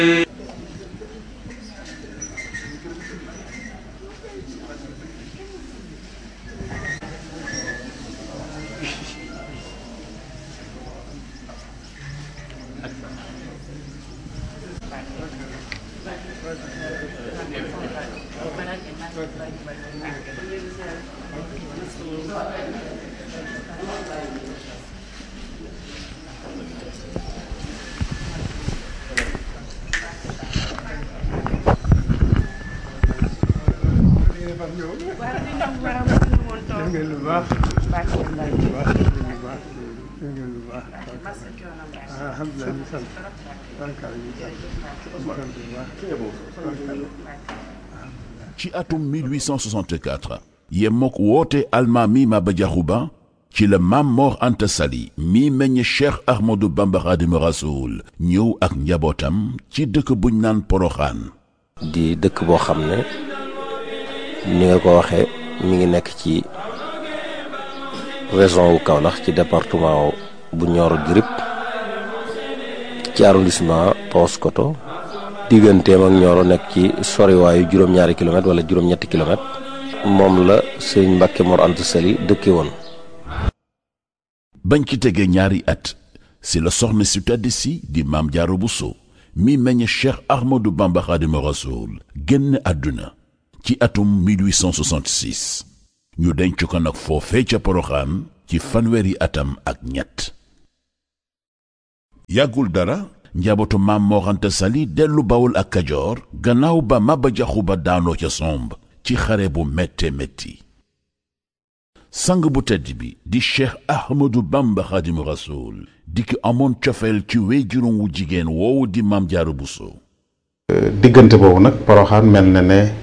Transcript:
ngeen lu baax lu baax lu baax ngeen lu baax alhamdulilah ñu sant barkaal ñu sant ñu sant bu baax ci atum 1864 yemmook woote almaami Maba Jaxu Ba ci la Maam Mor Anta Sali mi meññ Cheikh Ahmadou Bamba Xaadimu Rasuul ñëw ak njabootam ci dëkk buñ naan Poroxaan di dëkk boo xam ne ni nga ko waxee mi ngi nekk ci région wu Kaolack ci département bu Nioro du Rip ci arrondissement Paoskoto digganteem ak Nioro nekk ci soriwaayu juróom-ñaari kilomètre wala juróom-ñetti kilomètre moom la sëñ Mbàkke Mor Anta Sali dëkke woon bañ ci tegee ñaari at si la soxna si tedd si di Maam Jaara Buso mi meññ Cheikh Ahmadou Bamba Xaadimu Rasuul génn àdduna ci atum 1866 ñu denc ko nag foofee ca Poroxaan ci fanweeri atam ak ñett yàggul dara njabootu Maam Mor Anta Sali dellu Bawol ak Kajoor gannaaw ba Maba Jaxu Ba daanoo ca somb ci xare bu métte métti sang bu tedd bi di Cheikh Ahmadou Bamba Xaadimu Rasuul di ki amoon cofeel ci wéyjuróom wu jigéen woowu di Maam Jaara Buso diggante boobu nag poroxaan mel na ne